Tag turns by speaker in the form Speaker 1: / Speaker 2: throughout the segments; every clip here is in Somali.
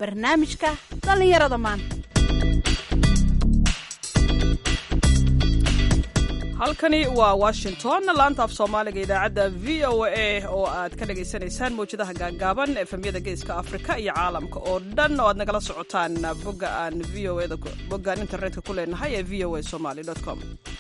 Speaker 1: barnaamijka dhallinyarada maanta
Speaker 2: halkani waa washington laanta af soomaaliga idaacadda v o a oo aad ka dhagaysanaysaan mawjadaha gaagaaban efemyada geeska afrika iyo caalamka oo dhan oo aad nagala socotaan bogga aan v o da boggaan internetka ku leenahay ee v o a somaly com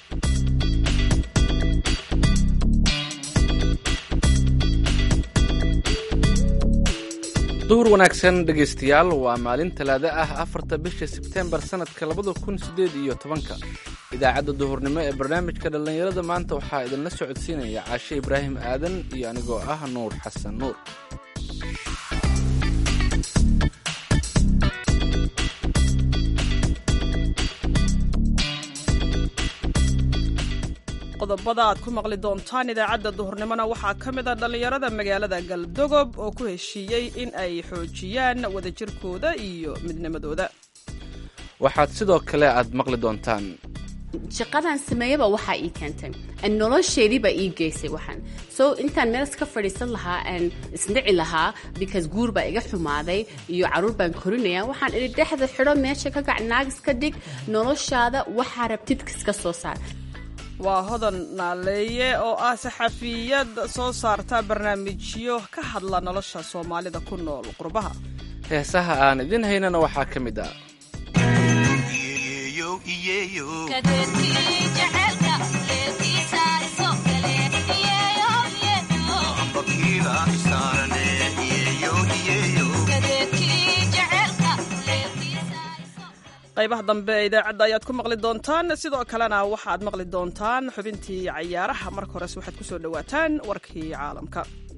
Speaker 3: duhur wanaagsan dhegaystayaal waa maalin talaado ah afarta bisha sebteembar sannadka labada kun siddeed iyo tobanka idaacadda duhurnimo ee barnaamijka dhallinyarada maanta waxaa idinla socodsiinaya caashe ibraahim aadan iyo anigoo ah nuur xasan nuur
Speaker 2: qodobada aad ku maqli doontaan idaacadda duhurnimona waxaa ka mid a dhallinyarada magaalada galdogob oo ku heshiiyey in ay xoojiyaan wadajirkooda iyo midnimadooda
Speaker 3: waxaad sidoo kale aad maqli doontaan
Speaker 4: shaqadan sameeyaba waxaa ii keentay nolosheediibaa ii geysay waxaan so intaan meel iska fadhiisan lahaa aan isdhici lahaa because guur baa iga xumaaday iyo caruur baan korinaya waxaan idhi dhexda xidho meesha ka gac naagis ka dhig noloshaada waxaa rabtid iska soo saar
Speaker 2: waa hodan naaleeye oo ah saxafiyad soo saarta barnaamijyo ka hadla nolosha soomaalida ku nool qurbaha
Speaker 3: heesaha aan idin haynana waxaa ka mid ah
Speaker 2: qaybaha dambe ee idaacadda ayaad ku maqli doontaan sidoo kalena waxaad maqli doontaan xubintii cayaaraha marka hores waxaad ku soo dhowaataan warkii caalamka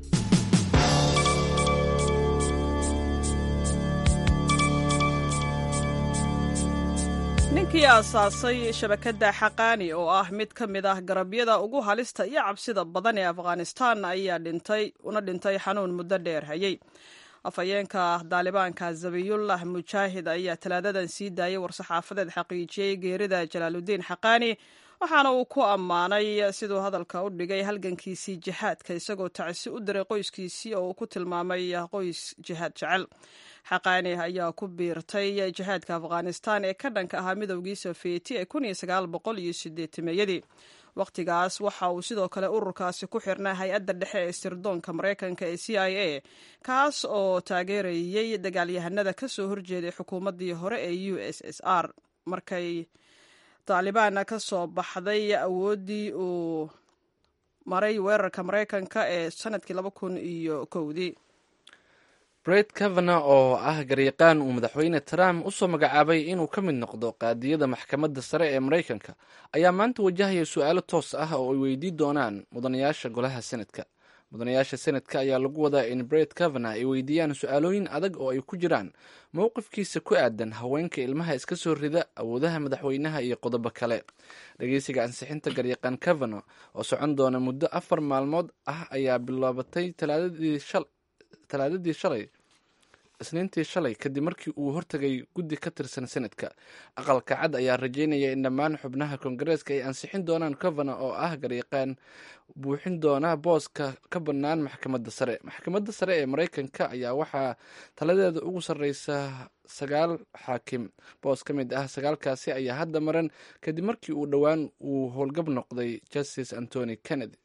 Speaker 2: ninkii aasaasay shabakadda xaqaani oo ah mid ka mid ah garabyada ugu halista iyo cabsida badan ee afghanistan ayaa dhintay una dhintay xanuun muddo dheer hayay afhayeenka daalibaanka zabiyullah mujaahid ayaa talaadadan sii daayay war-saxaafadeed xaqiijiyey geerida jalaaludiin xaqaani waxaana uu ku ammaanay siduu hadalka u dhigay halgankiisii jihaadka isagoo tacsi u diray qoyskiisii oo uu ku tilmaamay qoys jihaad jecel xaqaani ayaa ku biirtay jihaadka afghanistan ee ka dhanka ahaa midowgii sofiyeeti ee kun iyo sagaal boqol iyo sideetimeeyadii wakhtigaas waxa uu sidoo kale ururkaasi ku xirnaa hay-adda dhexe ee sirdoonka maraykanka ee c i a kaas oo taageerayey dagaalyahanada ka soo horjeeday xukuumaddii hore ee u s s r markay taalibaan ka soo baxday awooddii uu maray weerarka maraykanka ee sanadkii laba kun iyo kowdii
Speaker 3: bret kavana oo ah garyaqaan uu madaxweyne trump u soo magacaabay inuu ka mid noqdo qaadiyada maxkamadda sare ee maraykanka ayaa maanta wajahaya su-aalo toos ah oo ay weydii doonaan mudanayaasha golaha senadka mudanayaasha senadka ayaa lagu wadaa in bret kavana ay weydiiyaan su-aalooyin adag oo ay ku jiraan mowqifkiisa ku aadan haweenka ilmaha iska soo rida awoodaha madaxweynaha iyo qodobo kale dhegeysiga ansixinta garyaqaan kavana oo socon doona muddo afar maalmood ah ayaa bilaabatay talaadadii shalay isniintii shalay kadib markii uu hortegay guddi ka tirsan senadka aqalka cad ayaa rajeynaya in dhammaan xubnaha koongareeska ay ansixin doonaan covana oo ah garyaqaan buuxin doona booska ka bannaan maxkamadda sare maxkamadda sare ee maraykanka ayaa waxaa taladeeda ugu sarreysa sagaal xaakim boos ka mid ah sagaalkaasi ayaa hadda maran kadib markii uu dhowaan uu howlgab noqday justice antony kennedy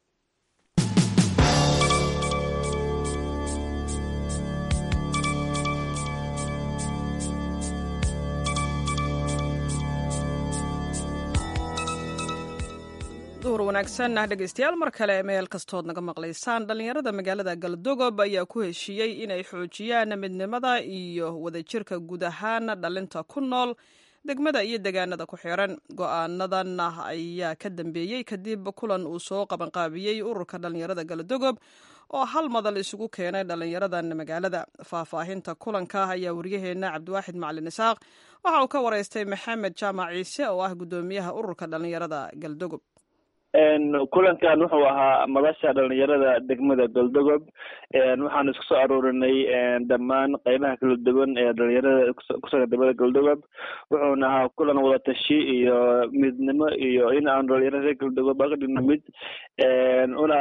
Speaker 2: duhur wanaagsan ah dhegaystayaal mar kale meel kastood naga maqlaysaan dhallinyarada magaalada galdogob ayaa ku heshiiyey inay xoojiyaan midnimada iyo wadajirka guud ahaan dhalinta ku nool degmada iyo degaanada ku xiran go-aanadan ayaa ka dambeeyey kadib kulan uu soo qabanqaabiyey ururka dhallinyarada galdogob oo hal madal isugu keenay dhallinyaradan magaalada faahfaahinta kulanka ayaa waryaheena cabdiwaaxid macalin isaaq waxa uu ka wareystay maxamed jaamac ciise oo ah guddoomiyaha ururka dhallinyarada galdogob
Speaker 5: kulankan wuxuu ahaa madasha dhalinyarada degmada goldogob waxaan isku soo aruurinay dhammaan qeybaha kala duwan ee dhalinyarada kusugan degmada goldogob wuxuuna ahaa kulan wadatashi iyo midnimo iyo in aan dhalinyarada goldogob aga dhigno mid una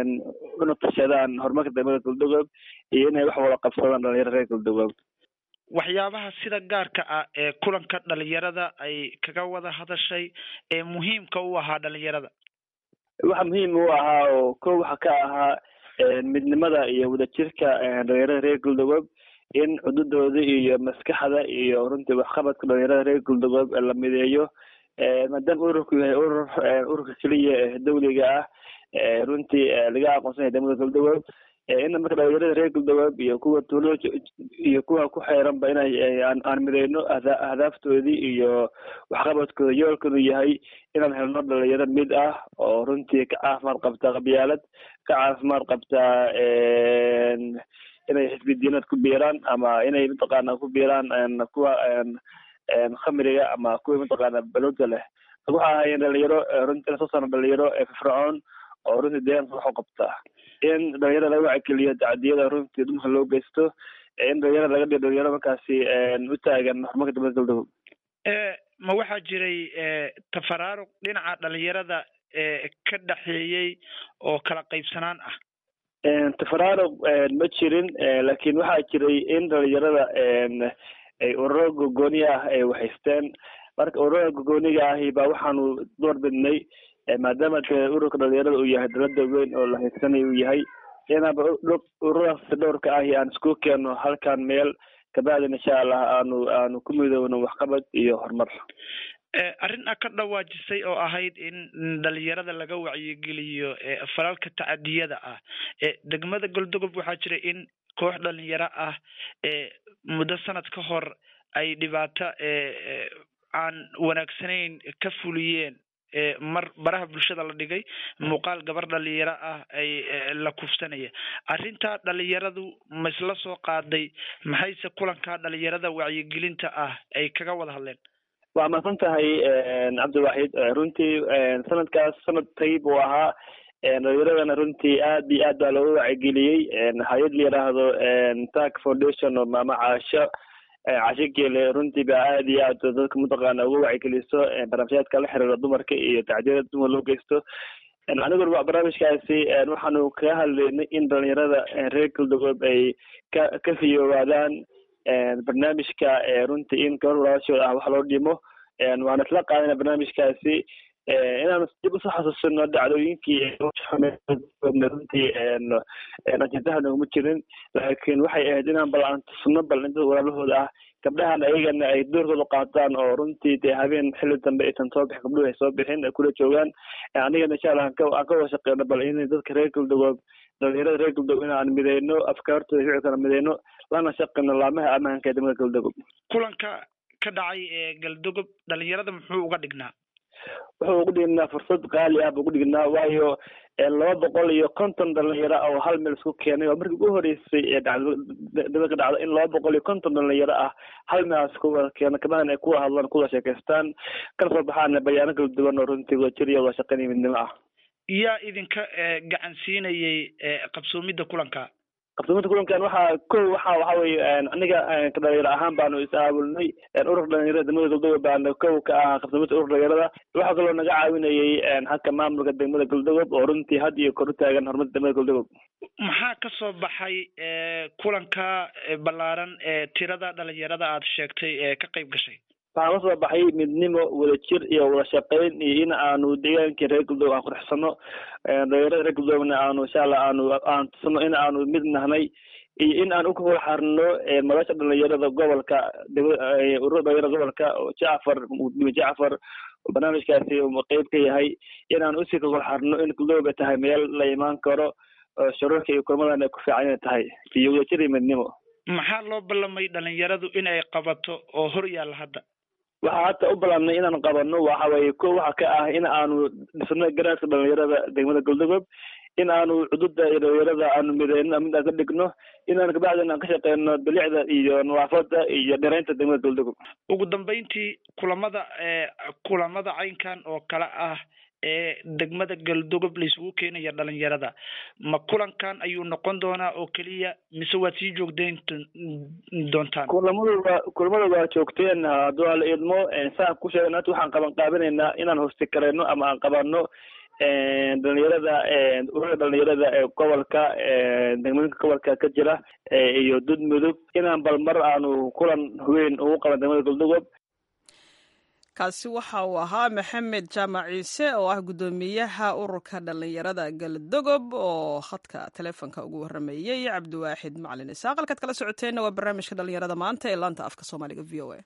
Speaker 5: una tashadaan horumarka degmada goldogob iyo inay wax wada qabsadaan dhalinyarada reer goldogob
Speaker 6: waxyaabaha sida gaarka ah ee kulanka dhalinyarada ay kaga wada hadashay ee muhiimka u ahaa dhalinyarada
Speaker 5: waxa muhiim u ahaa oo ko waxa ka ahaa midnimada iyo wadajirka dhalinyarada reer galdogob in cududooda iyo maskaxda iyo runtii waxqabadka dhalinyarada reer galdogob la mideeyo maadaama ururku yahay urur ururka keliya ee dawliga ah runtii laga aqoonsan yahay degmada galdogob in marka dhalinyarada reer galdogob iyo kuwa tuulo iyo kuwa ku xeeranba inay aan mideyno ahdaaftoodii iyo waxqabadkooda yoolkanu yahay inaan helno dhalinyaro mid ah oo runtii ka caafimaad qabta qabyaalad ka caafimaad qabta inay xisbidiinad ku biiraan ama inay mataqaana ku biiraan kuwa khamriga ama kuwa mataqaana balooda leh waxa ahaayeen dhalinyaro runtii soo saarno dhalinyaro firfircoon oo runtii deegaanka wax u qabta in dhalinyarada laga wacigeliyo tacdiyada runtii dumarka loo geysto in dhalinyarada laga dhigo dhalinyaro markaasi u taagan horumarka dowlada galdogob
Speaker 6: ma waxaa jiray tafaraaruq dhinaca dhalinyarada ka dhexeeyey oo kala qaybsanaan ah
Speaker 5: tafaraaruq ma jirin laakiin waxaa jiray in dhalinyarada ay ururo gogooni ah ay wahaysteen marka ururada gogooniga ahi ba waxaanu door bidnay maadaama de ururka dhalinyarada uu yahay dalada weyn oo la haysanayo uu yahay inaaba ururadaas dhowrka ahi aan isku keeno halkan meel kabacdin insha allah aanu aanu ku midoowno waxqabad iyo horumar
Speaker 6: arrin a ka dhawaajisay oo ahayd in dhalinyarada laga wacyigeliyo falalka tacadiyada ah degmada goldogob waxaa jira in koox dhalinyaro ah muddo sanad ka hor ay dhibaato aan wanaagsanayn ka fuliyeen mar baraha bulshada la dhigay muuqaal gabar dhalinyaro ah ay la kufsanaya arrintaa dhalinyaradu ma isla soo qaaday maxayse kulankaa dhalinyarada wacyigelinta ah ay kaga wada hadleen
Speaker 5: waa mahadsan tahay cabdiwaxid runtii sanadkaas sanad tayib uu ahaa dhalinyaradana runtii aad iyo aad baa looga wacyigeliyey hay-ad la yidhaahdo tak foundation oo maama caasho casho geele runtii ba aad iyo aad dadka mataqaana uga wacigeliso barnaamijyaadka la xiriira dumarka iyo tacdiyada dumar loo geysto aniguna barnaamijkaasi waxaanu kaga hadlaynay in dhalinyarada reer galdogob ay ka ka fiyoobaadaan barnaamijka runtii in gabar walaashooda ah wax loo dhimo waana isla qaadana barnaamijkaasi inaanu dib usoo xasuusino dhacdooyinkii runtii ajendaha nooguma jirin laakiin waxay ahayd inaan bal aan tusno bal in dad walaalahooda ah gabdhahan ayagana ay doorkooda qaataan oo runtii dee habeen xilli dambe aysan soo bixin gabdhuhu ay soo bixin ay kula joogaan anigana insha allah aan ka wada shaqeyno bal in dadka reer galdogob dhalinyarada reer galdogob in aan mideyno afkaartooda ficilkana mideyno lana shaqeyno laamaha ammaanka ee degmada galdogob
Speaker 6: kulanka ka dhacay ee galdogob dhalinyarada muxuu uga dhignaa
Speaker 5: wuxuu ugu dhignaa fursad qaali ah buu ugu dhignaa waayo laba boqol iyo konton dhalinyaro oo hal meel isku keenay oo markii ugu horeysay ee dhacdada ka dhacda in laba boqol iyo konton dhalinyaro ah hal meelaas kuwada keeno kabacdin ay kuwa hadlaan kuwada sheekaystaan kana soo baxaan bayaano kala duwan oo runtii wadajir iyo wada shaqeyn iyo midnimo ah
Speaker 6: yaa idinka gacan siinayay qabsoomidda kulanka
Speaker 5: qabsoomada kulankan waxaa ko waxa waxa weye aniga dhalinyaro ahaan baanu is aabulnay ururka dhalinyarada degmada galdogob baana kow ka ah qabsoomada ururka dhalinyarada waxaa kaloo naga caawinayay halka maamulka degmada galdogob oo runtii had iyo kor u taagan horumarka degmada galdogob
Speaker 6: maxaa ka soo baxay kulanka ballaaran ee tirada dhalinyarada aad sheegtay ee ka qayb gashay
Speaker 5: waxaan kasoo baxay midnimo wadajir iyo wada shaqeyn iyo in aanu deegaankii reer galdoog aan qurxsano dhalinyarada reer galdoogna aanu insha allah aanu aan tusno in aanu mid nahnay iyo in aan ukahor xarno madasha dhalinyarada gobolka ururada dhalinyarada gobolka oo jacfar mudime jacfar oo barnaamijkaasi qeyb ka yahay in aan usii kahor xarno in galdoog ay tahay meel la imaan karo shuruurka iyo kulmadan ay ku fiican inay tahay iyo wadajir iyo midnimo
Speaker 6: maxaa loo ballamay dhalinyaradu in ay qabato oo hor yaalla hadda
Speaker 5: waxaa hata u ballanay inaan qabano waxa weye ko waxa ka ah in aanu dhisno garaadka dhalinyarada degmada galdogob in aanu cududa iyo dhalinyarada aanu mideyno mid aan ka dhigno inaan kabacdin aan ka shaqeyno bilicda iyo nadaafada iyo dhiraynta degmada galdogob
Speaker 6: ugu dambeyntii kulamada kulamada caynkan oo kale ah ee degmada galdogob laisugu keenaya dhalinyarada ma kulankan ayuu noqon doonaa oo keliya mise waad sii joogdeyn doontaan
Speaker 5: kulamadu waa kulamada waa joogteen hadduu ala idmo saan ku sheegna hata waxaan qaban qaabinaynaa inaan hosti karayno ama aan qabano dhalinyarada ururada dhalinyarada ee gobolka degmooyinka gobolka ka jira iyo dud mudug inaan bal mar aanu kulan weyn ugu qaban degmada galdogob
Speaker 2: kaasi waxa uu ahaa maxamed jaamac ciise oo ah guddoomiyaha ururka dhallinyarada galdogob oo khadka teleefonka ugu warameeyey cabdiwaaxid macalin isaaq halkaad kala socoteenna waa barnaamijka dhallinyarada maanta ee laanta afka soomaaliga v o a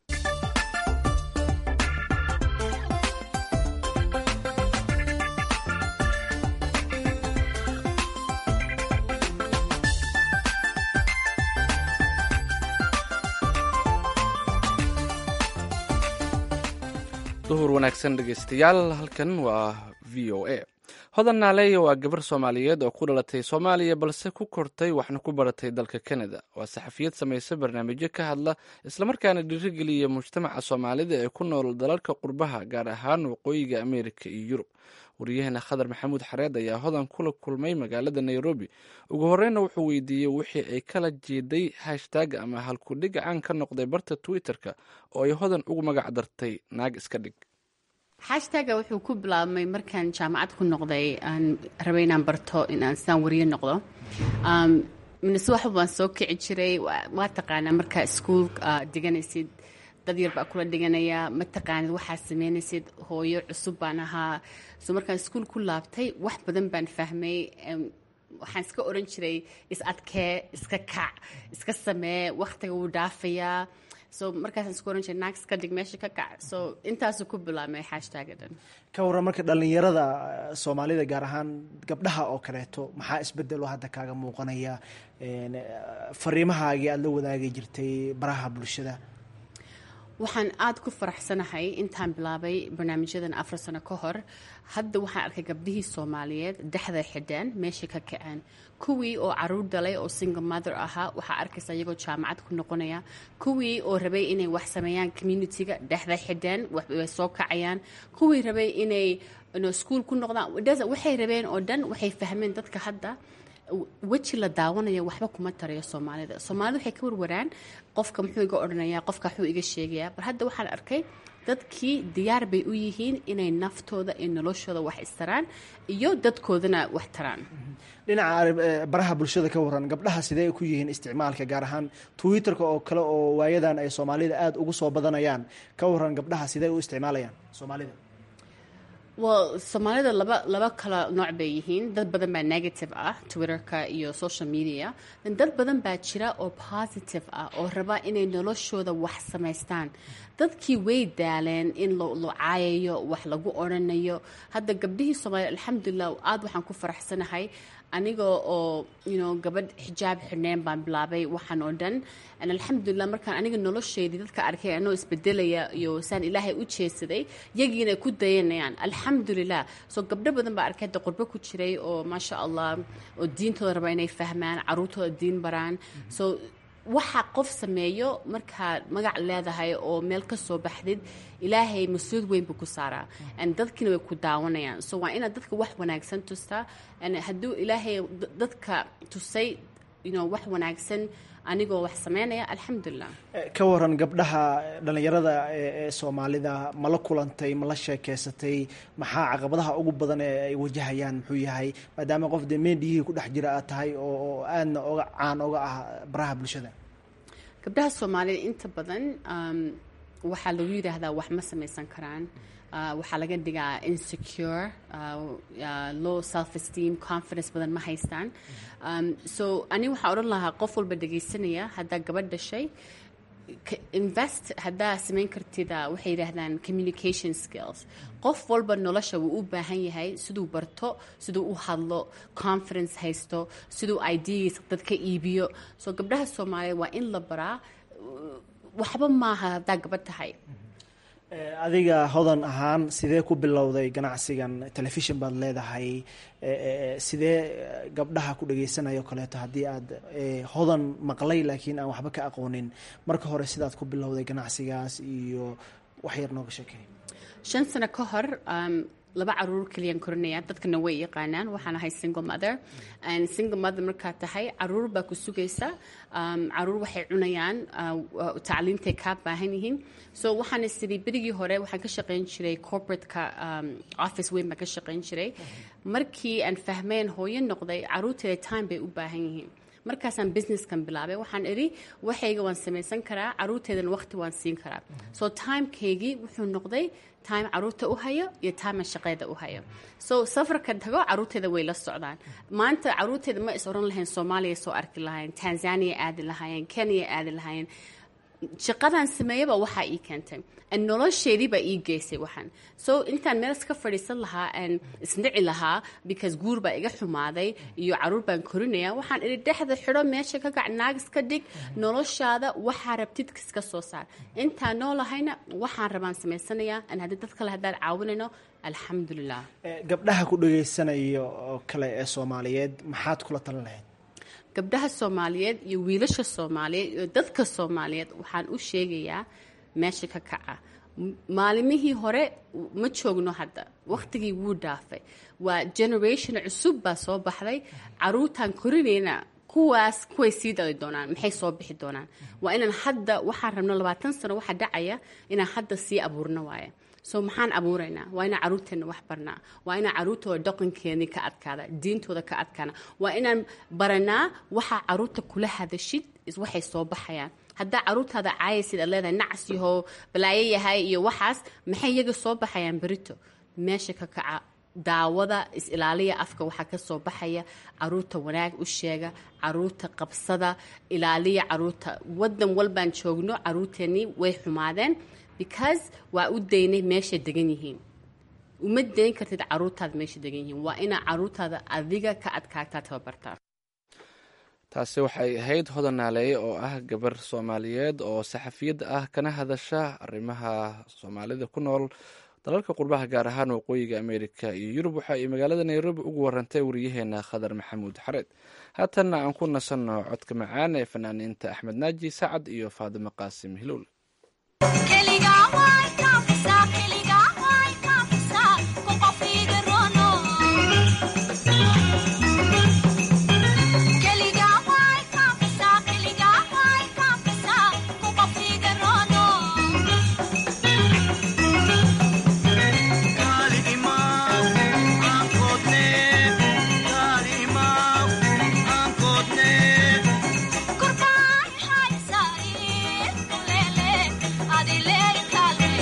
Speaker 3: duhur wanaagsan dhegeystayaal halkan waa v o a hodan naaleeya waa gabar soomaaliyeed oo ku dhalatay soomaaliya balse ku kortay waxna ku baratay dalka canada waa saxafiyad samaysa barnaamijyo ka hadla islamarkaana dhiirigeliya mujtamaca soomaalida ee ku nool dalalka qurbaha gaar ahaan waqooyiga ameerika iyo yurub waryaheena khadar maxamuud xareed ayaa hodan kula kulmay magaalada nairobi ugu horeyna wuxuu weydiiyey wixii ay kala jeeday hashtag ama halkudhig caan ka noqday barta twitter-ka oo ay hodan ugu magac dartay naag iska dhig
Speaker 4: hashtaga wuxuu ku bilaabmay markaan jaamacad ku noqday aan rabay inaan barto inaan sidaan wariye noqdo minase waxba baan soo kici jiray waa taqaanaa markaa iskuol diganaysid dad yar baa kula dhiganaya ma taqaanid waxaad sameynaysid hooyo cusub baan ahaa so markaan iskuol ku laabtay wax badan baan fahmay waxaan iska oran jiray is adkee iska kac iska samee wakhtiga wuu dhaafayaa so markaasaan isku oran jiray naag iska dhig meesha ka kac so intaasuu ku bilaabmay hashtagga dhan
Speaker 7: ka warran marka dhallinyarada soomaalida gaar ahaan gabdhaha oo kaleeto maxaa isbedelo hadda kaaga muuqanaya fariimahaagii aada la wadaagi jirtay baraha bulshada
Speaker 4: waxaan aada ku faraxsanahay intaan bilaabay barnaamijyadan afar sano ka hor hadda waxaan arkay gabdhihii soomaaliyeed dhexday xidheen meeshay ka kaceen kuwii oo caruur dhalay oo single mother ahaa waxaa arkaysa iyagoo jaamacad ku noqonaya kuwii oo rabay inay wax sameeyaan communitiga dhexday xidheen way soo kacayaan kuwii rabay inay iskuol ku noqdaan waxay rabeen oo dhan waxay fahmeen dadka hadda weji la daawanayo waxba kuma tarayo soomaalida soomaalida waxay ka warwaraan qofka muxuu iga odhanayaa qofka waxuu iga sheegayaa bar hadda waxaan arkay dadkii diyaar bay u yihiin inay naftooda iyo noloshooda wax istaraan iyo dadkoodana wax taraan
Speaker 7: dhinaca baraha bulshada ka waran gabdhaha sidee ku yihiin isticmaalka gaar ahaan twitter-ka oo kale oo waayadan ay soomaalida aada ugu soo badanayaan ka waran gabdhaha sidee u isticmaalayaan soomaalida
Speaker 4: well soomaalida laba laba kala nooc bay yihiin dad badan baa negative ah twitterka iyo social media dad badan baa jira oo positive ah oo raba inay noloshooda wax samaystaan dadkii way daaleen in lo caayayo wax lagu odrhanayo hadda gabdhihii soomaliya alxamdulilah aada waxaan ku faraxsanahay aniga oo you gabadh xijaab xidhneen baan bilaabay waxaan oo dhan alxamdulilah markaan aniga nolosheedii dadka arkay anoo isbedelaya iyo saan ilaahay u jeesaday yagiina ku dayanayaan alxamdulilah soo gabdho badan baa arkay hadda qurbo ku jiray oo maasha allah oo diintooda raba inay fahmaan caruurtooda diin baraan so waxa qof sameeyo markaad magac leedahay oo meel ka soo baxdid ilaahay mas-uud weyn buu ku saaraa dadkiina way ku daawanayaan so waa inaad dadka wax wanaagsan tustaa hadduu ilaahay dadka tusay wax wanaagsan anigoo wax sameynaya alxamdulilah
Speaker 7: ka waran gabdhaha dhallinyarada ee soomaalida ma la kulantay ma la sheekeysatay maxaa caqabadaha ugu badan ee ay wajahayaan muxuu yahay maadaama qof dee meendhiyihii ku dhex jira aad tahay oo aadna oga caan oga ah baraha bulshada
Speaker 4: gabdhaha soomaalida inta badan waxaa lagu yidhaahdaa wax ma samaysan karaan waxaa laga dhigaa insecure low self esteem confidence badan ma haystaan so ani waxaa odhan lahaa qof walba dhegaysanaya haddaa gabadh dhashay invest haddaa samayn kartid waxay yidhaahdaan communication skills qof walba nolosha wuu u baahan yahay siduu barto siduu u hadlo confidence haysto siduu ideas dadka iibiyo so gabdhaha soomaaliya waa in la baraa waxba maaha haddaa gabadh tahay
Speaker 7: adiga hodan ahaan sidee ku bilowday ganacsigan telefishon baad leedahay sidee gabdhaha ku dhageysanaya o kaleeto haddii aad hodan maqlay laakiin aan waxba ka aqoonin marka hore sidaad ku bilowday ganacsigaas iyo wax yar nooga sheekey
Speaker 4: shan sano ka hor laba caruur keliyaan korinaya dadkana way yaqaanaan waxaan ahay single mother and single mother markaad tahay caruur baa ku sugaysa um, caruur waxay cunayaan uh, tacliintay kaa baahan yihiin so waxaan isiri berigii hore waxaan ka shaqayn jiray corporateka um, office weyn baan ka shaqayn jiray markii aan fahmeen hooyo noqday caruurteeda time bay u baahan yihiin markaasaan businesskan bilaabay waxaan idhi waxayga waan samaysan karaa caruurteedana waqti waan siin karaa so timekeygii wuxuu noqday time caruurta u hayo iyo time shaqeeda u hayo so safarka tago caruurteeda way la socdaan maanta caruurteeda ma is oran lahayn soomaaliya soo arki lahayn tanzania aadi lahaayeen kenya aadi lahaayeen shaqadan sameeyaba waxaa ii keentay nolosheediibaa ii geysay waxaan so intaan meel iska fadhiisan lahaa aan isnici lahaa because guur baa iga xumaaday iyo caruur baan korinaya waxaan idhi dhexda xidho meesha ka gac naagis ka dhig noloshaada waxaa rabtid iska soo saar intaan noolahayna waxaan rabaan samaysanayaa an haddii dad kale haddaan caawinayno alxamdulilah
Speaker 7: gabdhaha ku dhagaysanayo oo kale ee soomaaliyeed maxaad kula talin lahayd
Speaker 4: gabdhaha soomaaliyeed iyo wiilasha soomaaliyeed iyo dadka soomaaliyeed waxaan u sheegayaa meesha ka kaca maalimihii hore ma joogno hadda wakhtigii wuu dhaafay waa generation cusub baa soo baxday caruurtaan korinayna kuwaas kuway sii dhali doonaan maxay soo bixi doonaan waa inaan hadda waxaan rabno labaatan sano waxa dhacaya inaan hadda sii abuurno waaya so maxaan abuuraynaa waa inaan caruurteena wax barnaa waa inaan caruurtooda dhaqankeedii ka adkaada diintooda ka adkaana waa inaan baranaa waxaa caruurta kula hadashid waxay soo baxayaan haddaa caruurtaada caayaysid aad leedahay nacas yahow balaayo yahay iyo waxaas maxay iyaga soo baxayaan berito meesha ka kaca daawada is-ilaaliya afka waxaa ka soo baxaya caruurta wanaag u sheega caruurta qabsada ilaaliya caruurta wadan walbaan joogno caruurteennii way xumaadeen because waa u daynay meeshay degan yihiin uma dayn kartid caruurtaada meesha degan yihiin waa inaa caruurtaada adiga ka adkaagtaa tababartaa
Speaker 3: taasi waxay ahayd hodan naaleeye oo ah gabar soomaaliyeed oo saxafiyad ah kana hadasha arrimaha soomaalida ku nool dalalka qurbaha gaar ahaan waqooyiga ameerika iyo yurub waxa ay magaalada nairobi ugu warantay wariyaheena khadar maxamuud xareed haatanna aan ku nasanno codka macaan ee fanaaniinta axmed naaji sacad iyo faadimo qaasim hilowl
Speaker 8: Adile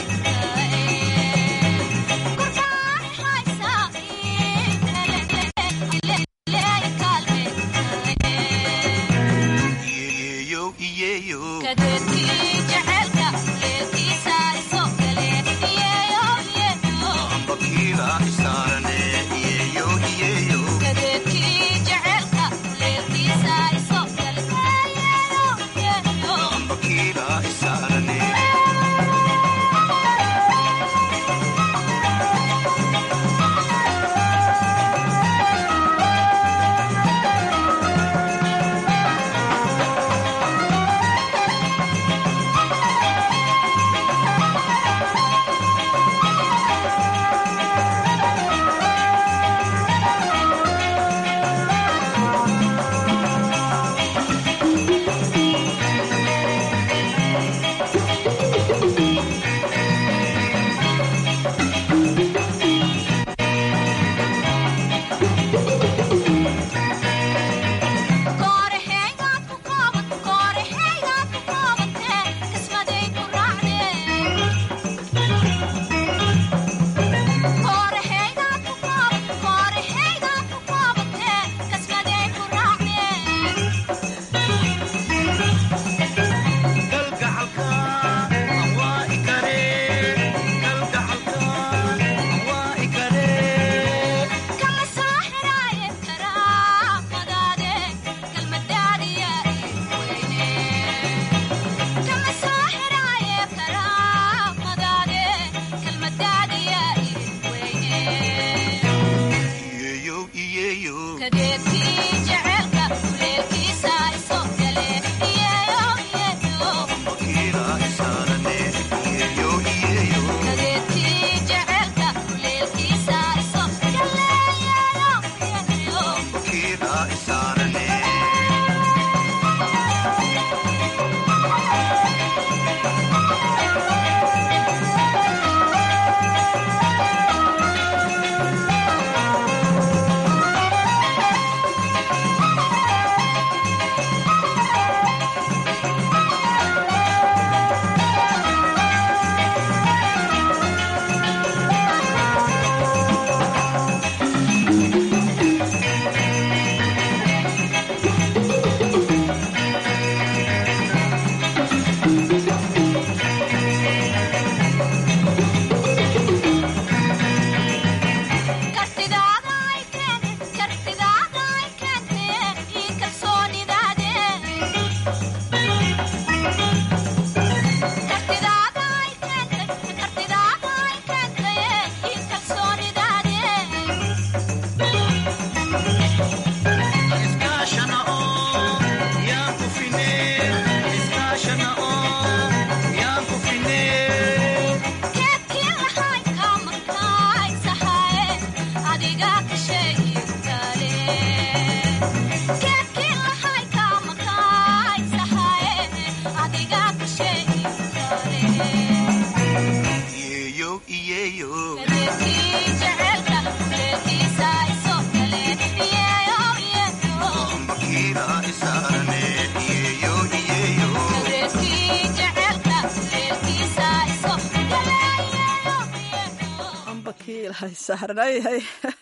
Speaker 2: ilaahay saaranayhay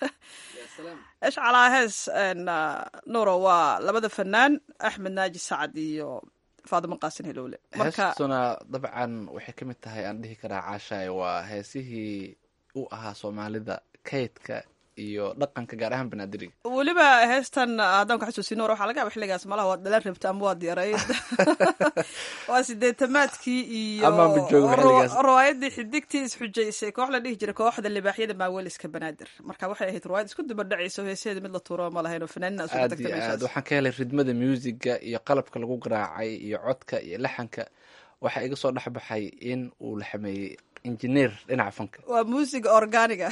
Speaker 2: esh calaa hees nuuro waa labada fanaan axmed naaji sacad iyo faadimo qaasin helowle marka
Speaker 3: heestuna dabcan waxay ka mid tahay aan dhihi karaa caashaay waa heesihii u ahaa soomaalida kaydka iyo dhaqanka gaar ahaan banaadiriga
Speaker 2: weliba heestan haddaan ku xasuusin nuur waxaa laga yaba xilligaas malaha waad dhalan rabta ama waad yarayd waa sideetamaadkii iyo
Speaker 3: Ama ma joogo xilligaas.
Speaker 2: riwaayadii xidigtii isxujaysay koox la dhihi jiray kooxda libaaxyada maaweliska banaadir marka waxay ahayd riwaayad isku duba dhacaysa oo heesaheeda mid la tuuro ma lahayn oo fanaanina isugu
Speaker 3: aad
Speaker 2: tagta
Speaker 3: iyo aad
Speaker 2: meeshaas
Speaker 3: waxaan ka helay ridmada muusiga iyo qalabka lagu garaacay iyo codka iyo laxanka waxaa iga soo dhexbaxay in uu la xameeyey injineer dhinaca fanka
Speaker 2: waa muusiga organiga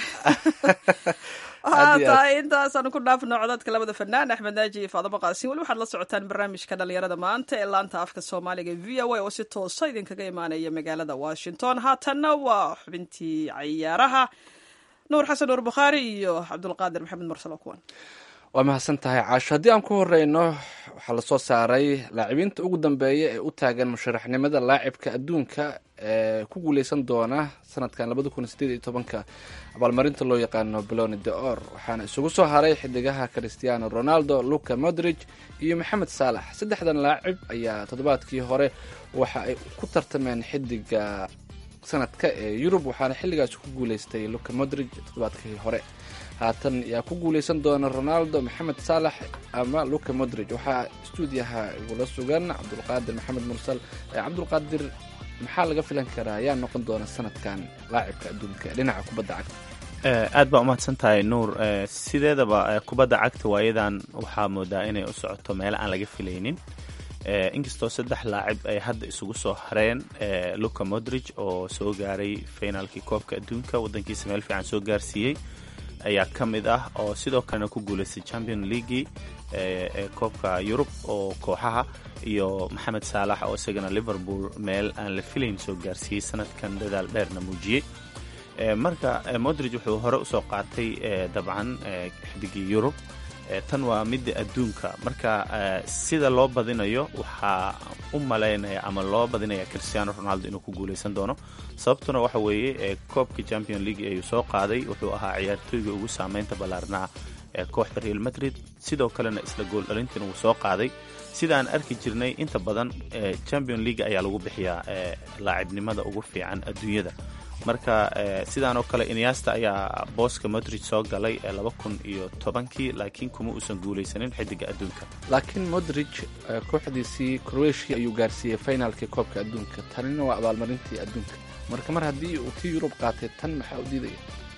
Speaker 3: Aad iyo aad.
Speaker 2: tahay intaasaan ku dhaafno codadka labada fanaan axmed naaji iyo faadamo qaasin weli waxaad la socotaan barnaamijka dhalinyarada maanta ee laanta afka soomaaliga v o a oo si toosa idinkaga imaanaya magaalada washington haatanna waa xubintii cayaaraha nuur xasan nuur bukhaari iyo cabdulqaadir maxamed mursalo kuwan
Speaker 3: waa mahadsan tahay caasho haddii aan ku horeyno waxaa lasoo saaray laacibiinta ugu dambeeya ee u taagan musharaxnimada laacibka adduunka ee ku guuleysan doona sanadkan labada kun sideed iyo tobanka abaalmarinta loo yaqaano beloni de or waxaana isugu soo haray xidigaha cristiano ronaldo luca modrig iyo maxamed saalax saddexdan laacib ayaa toddobaadkii hore waxa ay ku tartameen xidiga sanadka ee yurub waxaana xilligaas ku guuleystay luca modrig toddobaadkii hore haatan yaa ku guuleysan doona ronaldo maxamed saalax ama luca modrig waxaa stuudiyaha igula sugan cabdulqaadir maxamed mursal ee cabdulqaadir maxaa laga filan karaa yaa noqon doona sanadkan laacibka adduunka ee dhinaca kubadda cagta
Speaker 8: Eh, aad baa umahadsan tahay nuur Eh, sideedaba eh, kubadda cagta waayadan waxaa moodaa inay u socoto meelo aan laga filaynin Eh, inkastoo saddex laacib ay hadda isugu soo hareen eh, luca modrig oo soo gaaray finaalkii koobka adduunka wadankiisa meel fiican soo gaarsiiyey ayaa ka mid ah oo sidoo kalena ku guuleystay champion leaguii ee ee koobka yurub oo kooxaha iyo maxamed saalax oo isagana liverpool meel aan la filayn soo gaarsiiyey sanadkan dadaal dheerna muujiyey Eh, marka eh, modrig wuxuu hore usoo qaatay eh, dabcan eh, xidigii yurub Eh, tan waa midda adduunka marka eh, sida loo badinayo waxaa u malaynaya ama loo badinaya cristiano ronaldo inuu ku guuleysan doono sababtuna waxa weeye eh, koobka champion league ayuu soo qaaday wuxuu ahaa ciyaartooyga ugu saameynta ballaarnaa ee kooxda real madrid sidoo kalena isla gool dhalintiina wuu soo qaaday sidaan arki jirnay inta badan eh, champion league ayaa lagu bixiyaa eh, laacibnimada ugu fiican adduunyada marka eh, sidaan oo kale inyasta ayaa booska modrig soo galay ee laba kun iyo tobankii laakiin kuma uusan guuleysanin xidiga adduunka
Speaker 3: laakiin modrig eh, kooxdiisii croatia ayuu gaarsiiyey finaalkii koobka adduunka tanina waa abaalmarintii adduunka marka mar haddii uu tii yurub qaatay tan maxaa u diidaya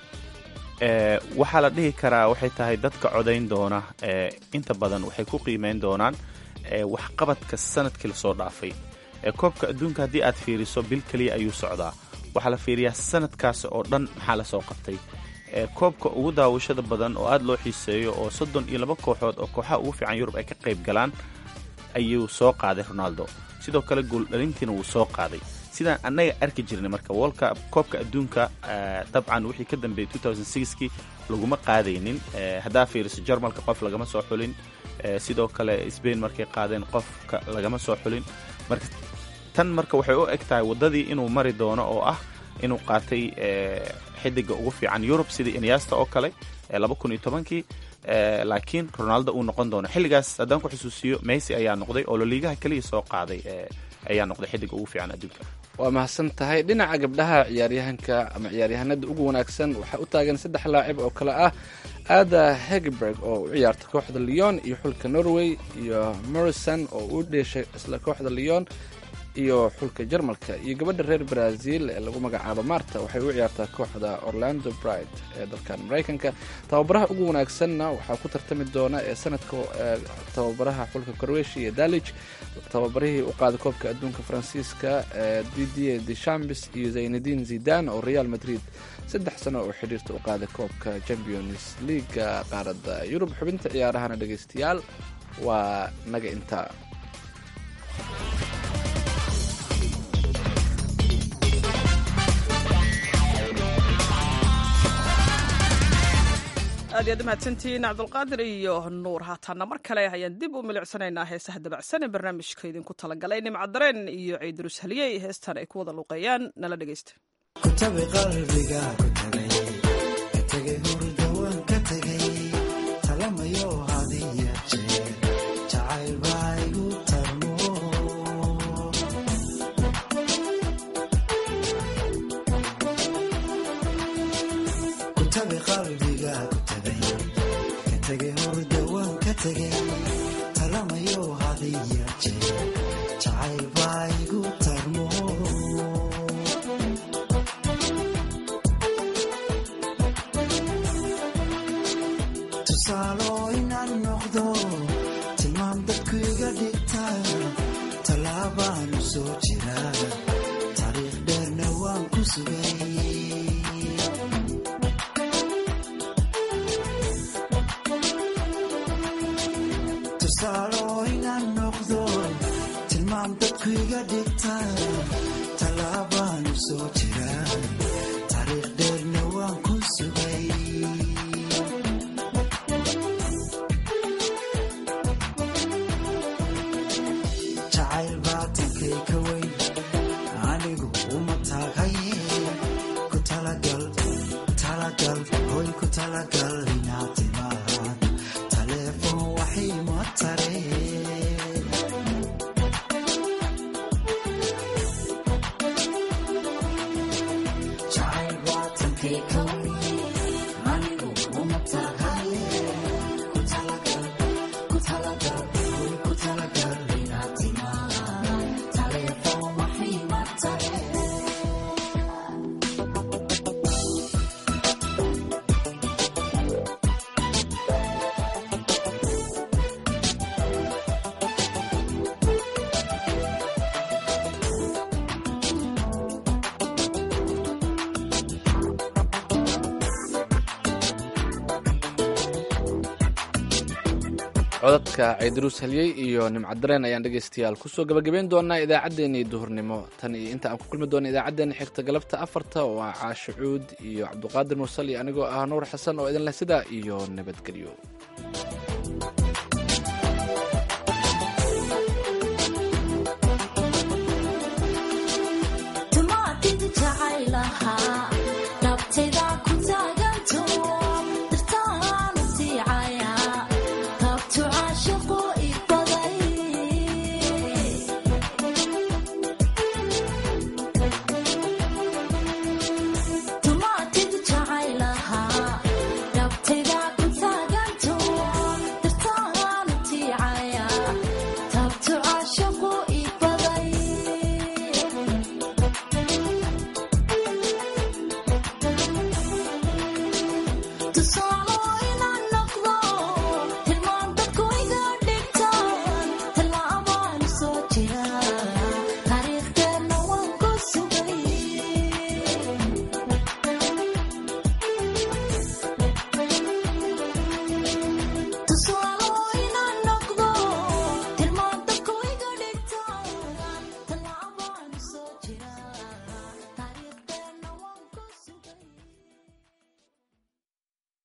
Speaker 8: Eh, waxaa la dhihi karaa waxay tahay dadka codayn doona eh, inta badan waxay ku qiimeyn doonaan eh, waxqabadka sanadkii lasoo dhaafay Eh, koobka adduunka haddii aad fiiriso bil keliya ayuu socdaa waxaa la fiiriyaa sanadkaas oo dhan maxaa lasoo qabtay Eh, koobka ugu daawashada badan oo aad loo xiiseeyo oo soddon iyo laba kooxood oo kooxaha ugu fiican yurub ay ka qayb galaan ayuu soo qaaday ronaldo sidoo kale gooldhalintiina wuu soo qaaday sidaan annaga arki jirnay marka wolka koobka adduunka eh, dabcan wixii ka dambeeyey 2006kii laguma qaadaynin Eh, haddaa fiiriso jarmalka qof lagama soo xulin Eh, sidoo kale sbain markay qaadeen qofka lagama soo xulin marka tan marka waxay u eg tahay waddadii inuu mari doono oo ah inuu qaatay eh, xidiga ugu fiican yurub sidii inyasta oo kale ee laba kun iyo tobankii Eh, laakiin ronaldo uu noqon doono xilligaas haddaan ku xusuusiyo messi ayaa noqday oo loliigaha keliya soo qaaday eh, ayaa noqday xidiga ugu fiican adduunka
Speaker 3: waa mahadsan tahay dhinaca gabdhaha ciyaaryahanka ama ciyaaryahanada ugu wanaagsan waxaa u taagan saddex laacib oo kale ah ada hegeberg oo u ciyaarta kooxda leon iyo xulka norway iyo morrison oo u dheeshay isla kooxda leon iyo xulka jarmalka iyo gabadha reer brazil ee lagu magacaabo marta waxay u ciyaartaa kooxda orlando bride ee dalkan maraykanka tababaraha ugu wanaagsanna waxaa ku tartami doona ee sanadka eh, tababaraha xulka croatia iyo dalich tababarihii u qaaday koobka adduunka faransiiska ee didier deschamps iyo zaynadin zidan oo real madrid saddex sano oo xidhiirta u qaaday koobka champions leaga qaaradda yurub xubinta ciyaarahana dhegaystayaal waa naga intaa
Speaker 2: aad iyo aad u mahadsantihiin cabdulqaadir iyo nuur haataana mar kale ayaan dib u milicsanaynaa heesaha dabacsan ee barnaamijka idinku talagalay nimca dareen iyo ciidurus haliyey heestan ay ku wada luuqeeyaan nala dhegeysta
Speaker 9: kutabi qalbiga ku tagay tegay talamayo hadiya jeer jacayl baa igu tarmo tusaalo inaan noqdo tilmaam dadku iga dhigta tallaabaanu soo jira taariikh dheerna waan ku sugay tusaalo inaan noqdo tilmaam dadku iga dhigta tallaabaanu soo jira taariikh dheerna waan ku sugay jacayl baatankay ka weyn anigu uma taagaye ku talagal talagal hoy ku talagal inaad timaad taleefon waxay ma tareen jacayl baatankay ka weyn anigu uma taagaye ku talagal ku talagal hoy ku talagal inaad timaad taleefon waxay ma tareen
Speaker 3: codadka ciidruus halyey iyo nimcadareen ayaan dhegaystayaal kusoo gabagabeyn doonaa idaacaddeenii duhurnimo tan iyo inta aan ku kulmi doona idaacaddeenna xigta galabta afarta oo ah caasho cuud iyo cabduqaadir mursal iyo anigoo ah nuur xasan oo idin leh sidaa iyo nabadgelyo
Speaker 10: tumaatid jacaylahaa nabtayda ku taaganto dirtaanu siicaya taabtu caashaqo ibaday tumaatid jacaylahaa nabtayda ku taaganto dirtaanu tiicaya taabtu caashaqo ibaday tusaale